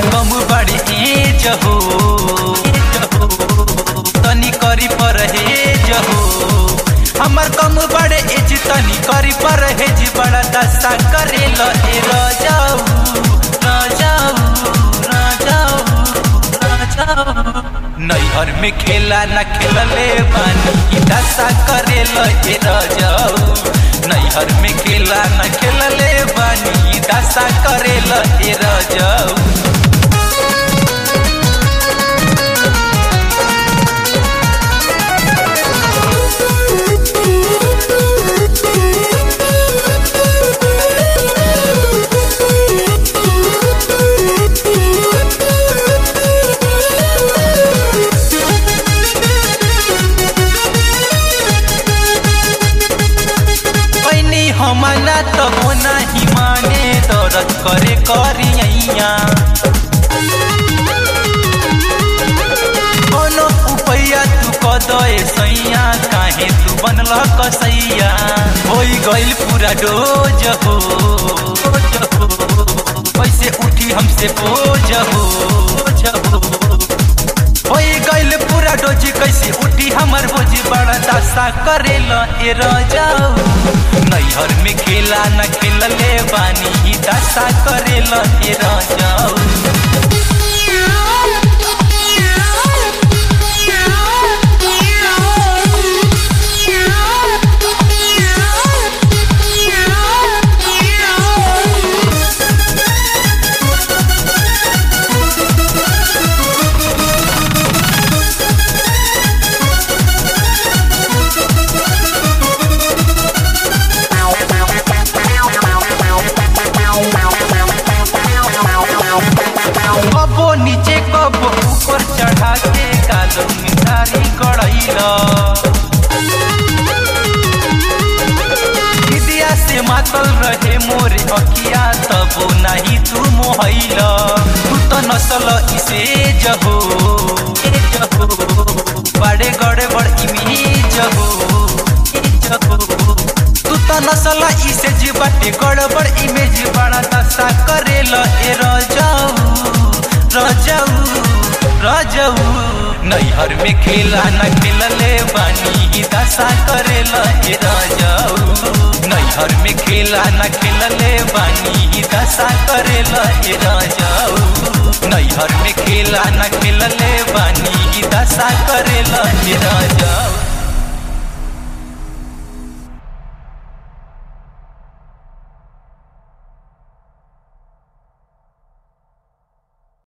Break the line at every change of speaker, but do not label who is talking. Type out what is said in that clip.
कम बड़ी एज हो तनी करी परहेज हो हमर कम बड़े एज तनी करी परहेज बड़ा दशा करेल ए रजाऊ रजाऊ रजाऊ रजाऊ नैहर में खेला न खेलले बानी ई दशा करेल ए रजाऊ नैहर में खेला न खेलले बानी ई दशा करेल ए रजाऊ पैनी हमला तब नाही माने दर्द करे करिया कोनो उपैया तू कदे सैया काहे तू बनल कसैया होई गइल पूरा डोज हो कैसे उठी हमसे बोझ हो होई गइल पूरा डोज कैसे उठी हमर बोझ बड़ा दशा करेल ए रजाऊ नैहर में खेला न खेलले बानी ई दशा करेल ए रजाऊ कबो नीचे कबो ऊपर चढ़ा के कालो मिठारी कड़ैला विद्या से मातल रहे मोरे अखिया तबो नहीं तू मोहैला तू तो नसल इसे जहो ए जहो बड़े गड़े बड़ इमेज हो ए जहो तू तो नसल इसे जीवाटे गड़बड़ इमेज बड़ा दशा करेल ए रजाऊ रजाऊ रजाऊ नैहर में खेला न खेलले बानी ई दशा करेल ए रजाऊ नैहर में खेला न खेलले बानी ई दशा करेल ए रजाऊ नैहर में खेला न खेलले बानी ई दशा करेल ए रजाऊ